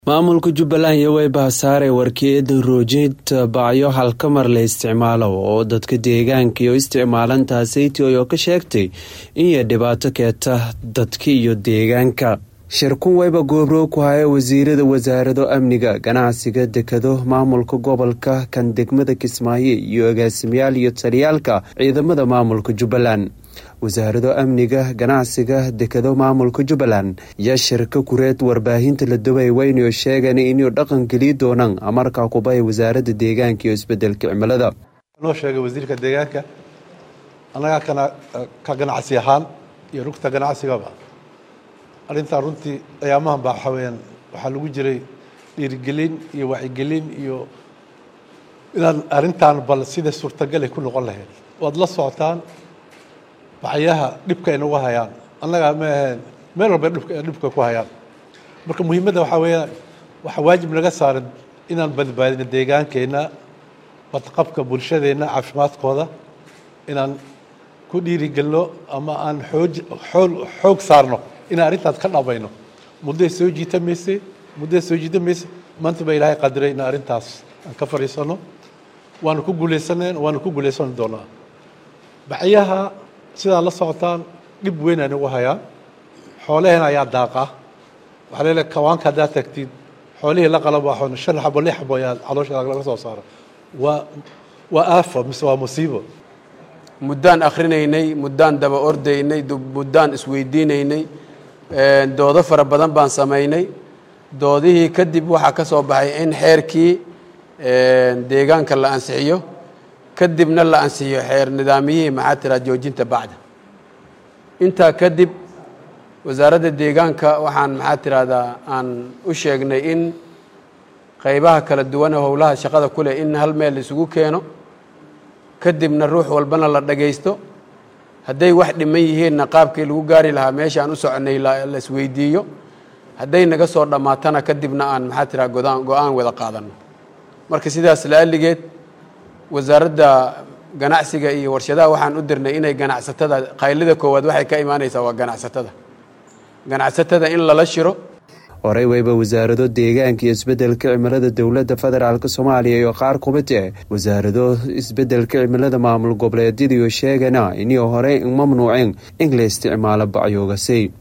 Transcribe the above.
maamulka jubbaland iyo weybahasaare warkeeda roojinta bacyo halkamar la isticmaalo oo dadka deegaanka iyo isticmaalantaa saytioy oo ka sheegtay inay dhibaato keenta dadka iyo deegaanka shirkun weyba goobroog ku haya wasiirada wasaarado amniga ganacsiga dekado maamulka gobolka kan degmada kismaayo iyo agaasimayaal iyo taliyaalka ciidamada maamulka jubbaland wasaarado amniga ganacsiga dekado maamulka jubbaland yaa shirka kureed warbaahinta la dubay weynayo sheegan inuu dhaqan geliyi doonaan amarkaa kubaya wasaaradda deegaanka iyo isbedelka cimilada noo sheegay wasiirka deegaanka annagaa ka ganacsi ahaan iyo rugta ganacsigaba arrintaa runtii ayaamahan baa waxaa weyaan waxaa lagu jiray dhiirigelin iyo wacyigelin iyo inaan arrintan bal sida suurtagal ay ku noqon lahayd waad la socotaan bacyaha dhibka ay nagu hayaan annaga ma aheen meel walba dhibka ku hayaan marka muhiimadda waxaa weeyaan waxaa waajib naga saaran inaan badbaadino deegaankeenna badqabka bulshadeenna caafimaadkooda inaan ku dhiirigelno ama aan xooj xool xoog saarno inaan arrintaas ka dhamayno mudday soo jiita mayse mudday soo jiita mayse maanta baa ilaahay qadiray in arrintaas aan ka fadhiisano waanu ku guulaysaneen waanu ku guulaysan doonaa bacyaha sidaa la socotaan dhib weyn ay nagu hayaan xoolaheen ayaa daaqa waxaa leedahay kawaanka haddaad tagtid xoolihii la qalabaaxoon shan xabo lix xabo ayaa caloosha laga soo saara waa waa aafo mise waa musiibo muddaan akhrinaynay muddaan daba ordaynay muddaan isweydiinaynay doodo fara badan baan samaynay doodihii kadib waxaa ka soo baxay in xeerkii deegaanka la ansixiyo kadibna la ansixiyo xeer nidaamiyihii maxaa tiraa joojinta bacda intaa kadib wasaaradda deegaanka waxaan maxaa tirahdaa aan u sheegnay in qaybaha kala duwan ee howlaha shaqada ku leh in hal meel isugu keeno kadibna ruux walbana la dhagaysto hadday wax dhiman yihiinna qaabkii lagu gaari lahaa meesha aan u soconay la isweydiiyo hadday naga soo dhammaatana kadibna aan maxaa tiraa godaan go-aan wada qaadano marka sidaas la'alligeed wasaaradda ganacsiga iyo warshadaha waxaan u dirnay inay ganacsatada qaylida koowaad waxay ka imaanaysaa waa ganacsatada ganacsatada in lala shiro horey weyba wasaarado deegaanka iyo isbedelka cimilada dowladda federaalk soomaaliya iyo qaar kumid eh wasaarado isbedelka cimilada maamul goboleedyadiiyo sheegana inii horey mamnuuceen in la isticmaalo bacyoogasi